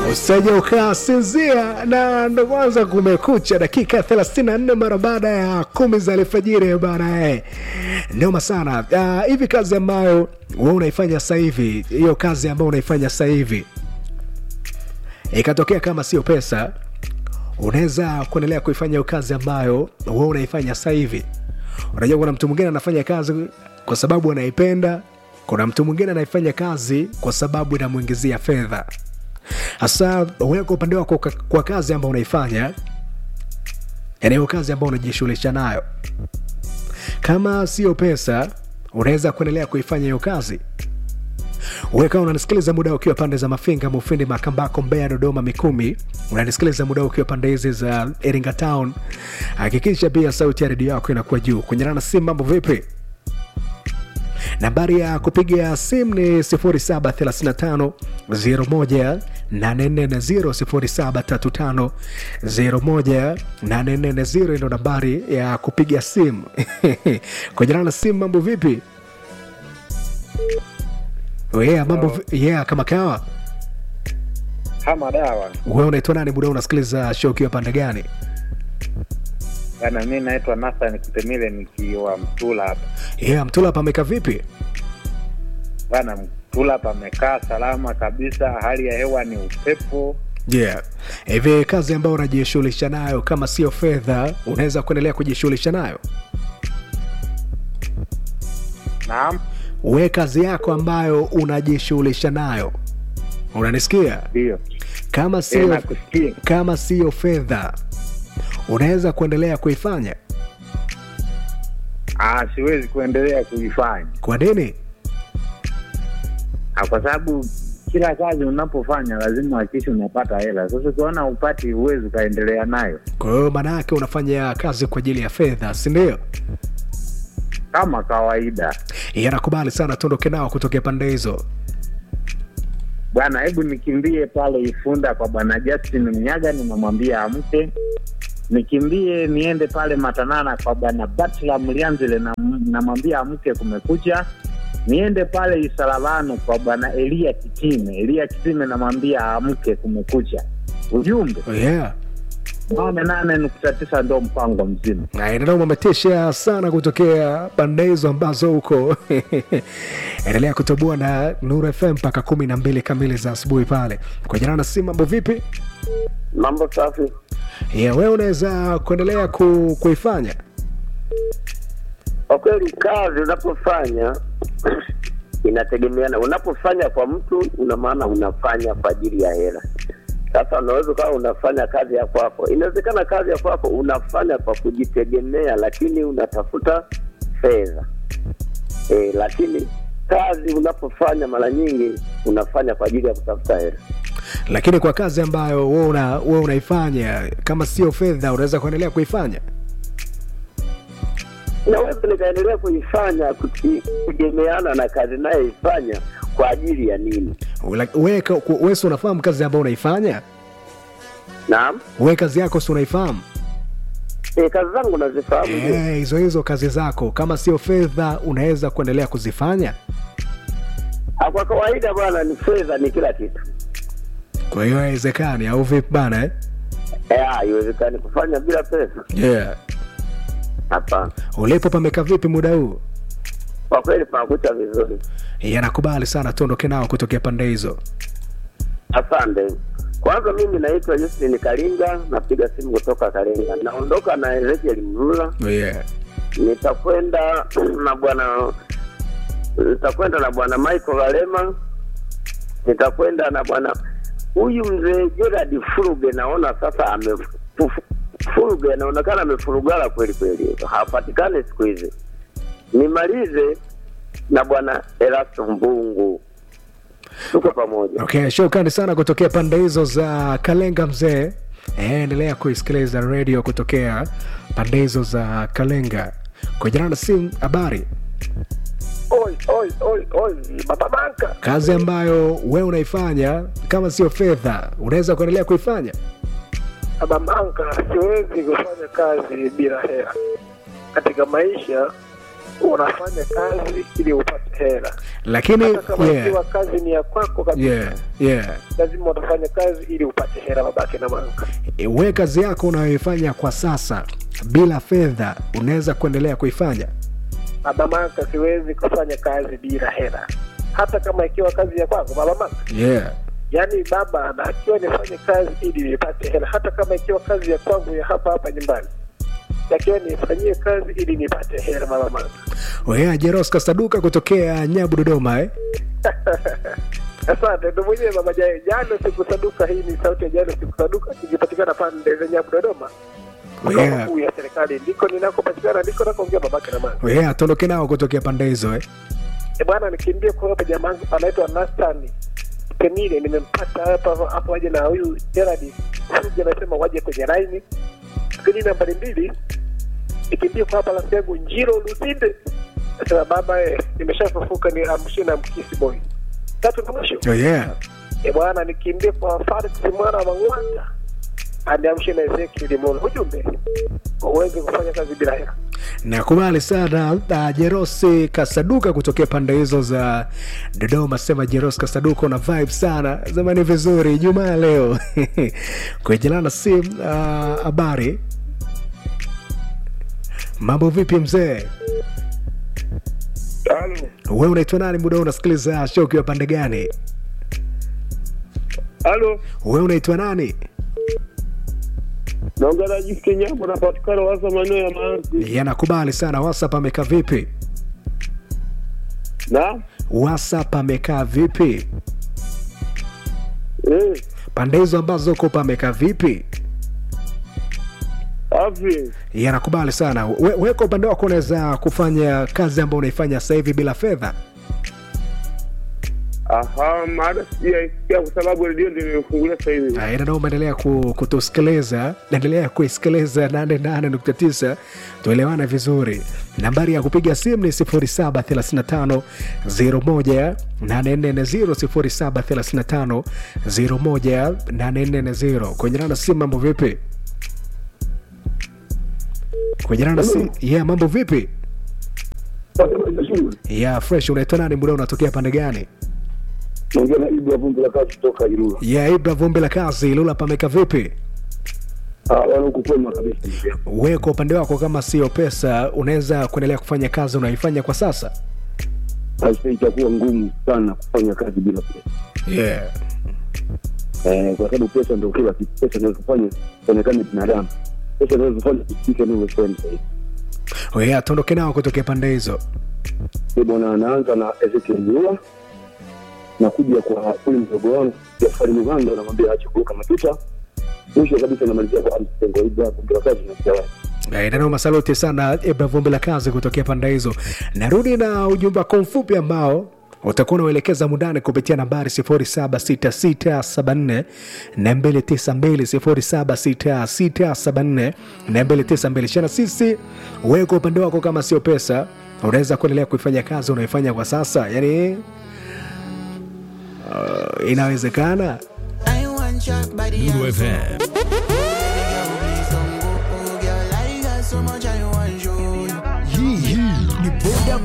Usije ukasinzia na ndo kwanza kumekucha, dakika 34 mara baada ya kumi za alfajiri bana. Eh, noma sana Ah, hivi. kazi ambayo wewe unaifanya sasa hivi, hiyo kazi ambayo unaifanya sasa hivi ikatokea kama sio pesa, unaweza kuendelea kuifanya hiyo kazi ambayo wewe unaifanya sasa hivi? Unajua, kuna mtu mwingine anafanya kazi kwa sababu anaipenda, kuna mtu mwingine anaifanya kazi kwa sababu inamwingizia fedha. Hasa wewe kwa upande wako, kwa- kwa kazi ambayo unaifanya, yani hiyo kazi ambayo unajishughulisha nayo, kama sio pesa, unaweza kuendelea kuifanya hiyo kazi? Wewe kama unanisikiliza muda ukiwa pande za Mafinga, Mufindi, Makambako, Mbeya, Dodoma, Mikumi, unanisikiliza muda ukiwa pande hizi za Iringa Town, hakikisha pia sauti ya redio yako inakuwa juu. Kwenye na simu, mambo vipi? Nambari ya kupiga simu ni 0735 01 840 0735 01 ndo nambari ya kupiga simu. Kwenye na simu, mambo vipi? Yeah, mambo vi- yeah, kama kawa. kama dawa Wewe unaitwa nani? Muda unasikiliza show ukiwa pande gani? bana. Mi naitwa Nathan Kutemile nikiwa Mtula hapa Yeah, Mtula pameka vipi? bana. Mtula hapa amekaa salama kabisa, hali ya hewa ni upepo. Yeah. Hivi kazi ambayo unajishughulisha nayo kama sio fedha, unaweza kuendelea kujishughulisha nayo? Naam, We kazi yako ambayo unajishughulisha nayo, unanisikia? ndio Kama Eh, sio nakusikia. kama sio fedha, unaweza kuendelea kuifanya. Ah, siwezi kuendelea kuifanya Kwa nini? Ah, kwa sababu kila kazi unapofanya lazima hakikisha unapata hela. Sasa ukiona upati, huwezi ukaendelea nayo Kwa hiyo maana yake unafanya kazi kwa ajili ya fedha, si ndio? kama kawaida. Yanakubali sana, tuondoke nao kutokea pande hizo. Bwana, hebu nikimbie pale Ifunda kwa bwana Justin Mnyaga, nimemwambia amke. Nikimbie niende pale Matanana kwa bwana Batla Mlianzile, na- namwambia amke, kumekucha. Niende pale Isalavano kwa bwana Elia Kitime, Elia Kitime namwambia amke, kumekucha. Ujumbe Yeah. nane nane nukta tisa ndo mpango mzima. Nanao umetisha sana kutokea pande hizo ambazo huko endelea kutoboa na Nuru FM mpaka kumi na mbili kamili za asubuhi pale kwa jana na si mambo vipi? Mambo safi. Yeah, wewe unaweza kuendelea ku, kuifanya Kwa kweli, kazi unapofanya inategemeana. Unapofanya kwa mtu, una maana unafanya kwa ajili ya hela. Sasa unaweza ukawa unafanya kazi ya kwako, inawezekana kazi ya kwako unafanya kwa kujitegemea, lakini unatafuta fedha e, lakini kazi unapofanya mara nyingi unafanya kwa ajili ya kutafuta hela. lakini kwa kazi ambayo wewe una, wewe unaifanya kama sio fedha unaweza kuendelea kuifanya Naweza nikaendelea kuifanya kuti- kutegemeana na kazi nayoifanya kwa ajili ya nini. Ula- wewe ka- ku- wewe si unafahamu kazi ambayo unaifanya Naam. wewe kazi yako si unaifahamu E, kazi zangu nazifahamu ndio. Eh, hizo hizo kazi zako kama sio fedha unaweza kuendelea kuzifanya Ah, Kwa kawaida bwana, ni fedha ni kila kitu. kwa hiyo haiwezekani au vipi bana eh? Eh, haiwezekani kufanya bila pesa. yeah. Hapana, ulipo pameka vipi muda huu kwa kweli panakucha vizuri. yanakubali sana tuondoke nao kutokea pande hizo Asante. Kwanza mimi naitwa Justin Kalinga, napiga simu kutoka Kalenga. Naondoka na Ezekiel Mlula, yeah. nitakwenda na bwana nitakwenda na bwana Michael Valema, nitakwenda na bwana huyu mzee Gerard Furuge. Naona sasa ame fu- Furuge anaonekana amefurugala kweli kweli, hapatikani siku hizi. Nimalize na bwana Erasto Mbungu, tuko pamoja. okay shukrani sana kutokea pande hizo za kalenga mzee Eh, endelea kuisikiliza redio kutokea pande hizo za kalenga kwa jina na simu habari Oi, oi, oi, oi, baba banka. kazi ambayo wewe unaifanya kama sio fedha unaweza kuendelea kuifanya Baba banka, siwezi kufanya kazi bila hela. Katika maisha unafanya kazi ili upate hela lakini hata kama yeah, ikiwa kazi ni ya kwako kabisa yeah, yeah. lazima utafanya kazi ili upate hela babake na manga we kazi yako unayoifanya kwa sasa bila fedha unaweza kuendelea kuifanya baba manga siwezi kufanya kazi bila hela hata kama ikiwa kazi ya kwangu baba manga yeah. yaani baba anatakiwa nifanye kazi ili nipate hela hata kama ikiwa kazi ya kwangu ya hapa hapa nyumbani takiwa nifanyie kazi ili nipate hela baba manga wea jeros kasaduka kutokea nyabu dodoma eh? asante ndo mwenyewe baba jae jana sikusaduka hii ni sauti ya jana sikusaduka ikipatikana pande za nyabu dodoma makao Yeah. makuu ya serikali ndiko ninakopatikana ndiko nakoongea babake na manga wea tuondoke nao kutokea pande hizo eh? E bwana, nikimbie kwa hapa jamaa wangu anaitwa Nastan Penile, nimempata hapa hapo, waje na huyu Gerard Fuji anasema waje kwenye laini. Lakini nambari mbili nikimbie kwa hapa rafiki yangu Njiro Lusinde nasema baba, eh, nimeshafufuka ni amshi na mkisi boy. Tatu na mwisho oh, yeah. e bwana, nikimbie kwa Farid mwana wa Mang'wata aniamshe na Ezekiel Mola, ujumbe uweze kufanya kazi bila hela. nakubali sana uh, jerosi kasaduka kutokea pande hizo za dodoma sema jeros kasaduka una vibe sana zamani vizuri jumaa leo kuejelana sim uh, habari mambo vipi mzee Halo, we unaitwa nani muda huu unasikiliza show ukiwa pande gani halo, we unaitwa nani naongea na Jisi Kenyambo, napatikana wasa maeneo ya Maanzi. yanakubali sana whatsapp amekaa vipi Na whatsapp amekaa vipi eh, pande hizo ambazo uko pamekaa vipi afi yanakubali sana we, we kwa upande wako unaweza kufanya kazi ambayo unaifanya sasa hivi bila fedha aha, maana sijaisikia kwa sababu redio ndio nimefungulia sasa hivi. Ah, ina nao umeendelea ku, kutusikiliza naendelea kuisikiliza 88.9 tuelewane vizuri nambari ya kupiga simu ni 0735 01 840 0735 01 kwenye nana simu mambo vipi kwenye nana simu yeah, mambo vipi yeah, fresh unaitwa nani muda unatokea pande gani naongea na Ibra vumbi la kazi kutoka Ilula. yeah, ibra vumbi la kazi lula pameka vipi Ah, wana huku kwema kabisa. ndugu yangu. we kwa upande wako kama sio pesa unaweza kuendelea kufanya kazi unaifanya kwa sasa Sasa itakuwa ngumu sana kufanya kazi bila pesa. yeah. Eh, kwa sababu pesa ndio kila kitu. Pesa ndio kufanya onekane binadamu. Pesa ndio kufanya kifike ni wewe yeah, tuondoke nao kutokea pande hizo Ni bwana anaanza na Ezekiel Nyula na kuja kwa ule mdogo wangu Jafari Muganda namwambia aache kuruka matuta. Mwisho kabisa namalizia kwa Amstengo Ibra vumbi la kazi na Jawai. nanao masaluti sana ibra vumbi la kazi kutokea pande hizo narudi na ujumbe wako mfupi ambao utakuwa unauelekeza mundani kupitia nambari 076674 292 076674 shana sisi wewe kwa upande wako kama sio pesa unaweza kuendelea kuifanya kazi unaifanya kwa sasa yani uh, inawezekana I want shot by the Lulu answer. FM. Girl, please don't go, oh, girl, I got so much I want you. Hii hii ni boda